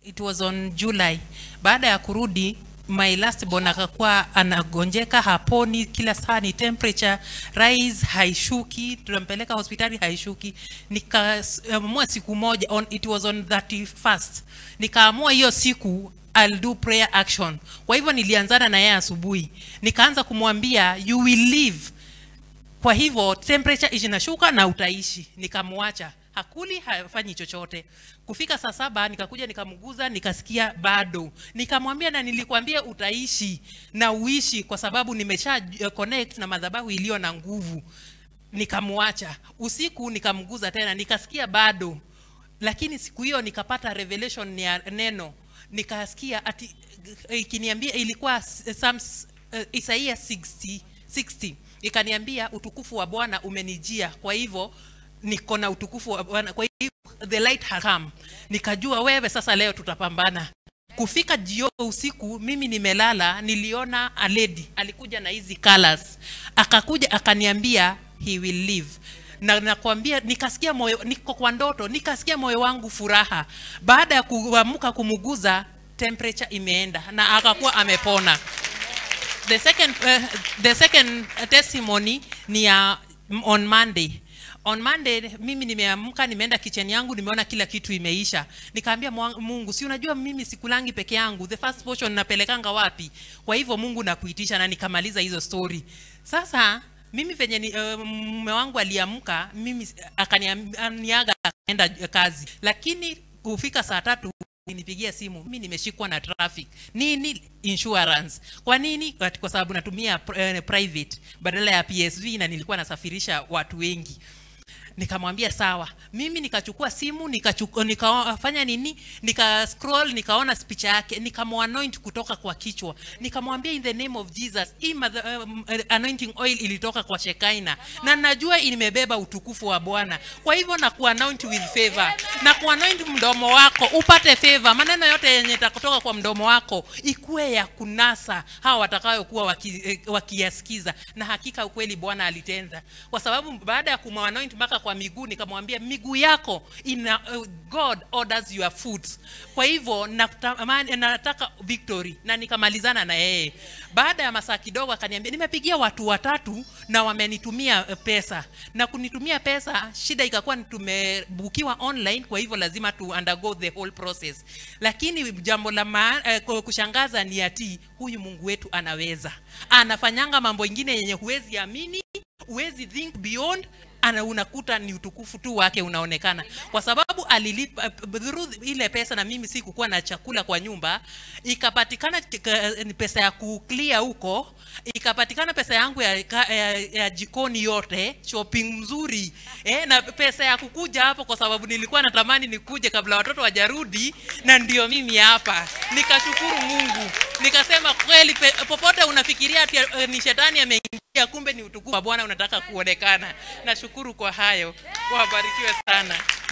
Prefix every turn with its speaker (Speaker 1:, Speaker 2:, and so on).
Speaker 1: it was on July. Baada ya kurudi my last born akakuwa anagonjeka, haponi, kila saa ni temperature rise, haishuki, tunampeleka hospitali haishuki. Nikaamua siku moja on, it was on 31st, nikaamua hiyo siku I'll do prayer action. Kwa hivyo nilianzana na yeye asubuhi, nikaanza kumwambia you will live kwa hivyo temperature inashuka na utaishi. Nikamwacha, hakuli, hafanyi chochote. Kufika saa saba nikakuja nikamguza, nikasikia bado. Nikamwambia na nilikwambia utaishi na uishi, kwa sababu nimesha uh, connect na madhabahu iliyo na nguvu. Nikamwacha usiku, nikamguza tena, nikasikia bado, lakini siku hiyo nikapata revelation ya neno, nikasikia ati ikiniambia ilikuwa Psalms, uh, Isaia 60 60 ikaniambia utukufu wa Bwana umenijia, kwa hivyo niko na utukufu wa Bwana, kwa hivyo the light has come. Nikajua wewe sasa, leo tutapambana. Kufika jio usiku, mimi nimelala, niliona a lady alikuja na hizi colors, akakuja akaniambia he will live na nakwambia, nikasikia moyo, niko kwa ndoto, nikasikia moyo wangu furaha. Baada ya kuamka kumuguza, temperature imeenda na akakuwa amepona the second uh, the second testimony ni ya on Monday. On Monday mimi nimeamka, nimeenda kitchen yangu, nimeona kila kitu imeisha. Nikaambia Mungu, si unajua mimi sikulangi peke yangu, the first portion napelekanga wapi? Kwa hivyo Mungu nakuitisha, na nikamaliza hizo story. Sasa mimi venye ni, uh, mume wangu aliamka, mimi akaniaga akaenda kazi, lakini kufika saa tatu nipigia simu, mimi nimeshikwa na traffic. Nini? Insurance. Kwa nini? Kwa sababu natumia uh, private badala ya PSV na nilikuwa nasafirisha watu wengi. Nikamwambia sawa. Mimi nikachukua simu nikachukua, nikafanya nini, nika scroll, nikaona picha yake, nikamwanoint kutoka kwa kichwa, nikamwambia in the name of Jesus, hii um, anointing oil ilitoka kwa Shekaina na najua imebeba utukufu wa Bwana. Kwa hivyo na kuanoint with favor na kuanoint mdomo wako upate favor. Maneno yote yenye takutoka kwa mdomo wako ikuwe ya kunasa hawa watakayokuwa waki, wakiyasikiza, na hakika ukweli Bwana alitenda, kwa sababu baada ya kumwanoint mpaka kwa miguu nikamwambia miguu yako ina uh, God orders your foot. Kwa hivyo natamani nataka victory na nikamalizana na yeye. Baada ya masaa kidogo akaniambia nimepigia watu watatu na wamenitumia pesa. Na kunitumia pesa, shida ikakuwa tumebukiwa online, kwa hivyo lazima tu undergo the whole process. Lakini jambo la ma, uh, kushangaza ni ati huyu Mungu wetu anaweza. Anafanyanga mambo ingine yenye huwezi amini, huwezi think beyond ana unakuta ni utukufu tu wake unaonekana, kwa sababu alilipa through ile pesa, na mimi sikukuwa na chakula kwa nyumba, ikapatikana pesa ya kuclear huko, ikapatikana pesa yangu ya, ya, ya jikoni yote, shopping mzuri eh, na pesa ya kukuja hapo, kwa sababu nilikuwa natamani nikuje kabla watoto wajarudi, na ndio mimi hapa. Nikashukuru Mungu, nikasema kweli, popote unafikiria ati ni shetani ameingia, kumbe ni utukufu wa Bwana unataka kuonekana. Nashukuru kwa hayo, wabarikiwe sana.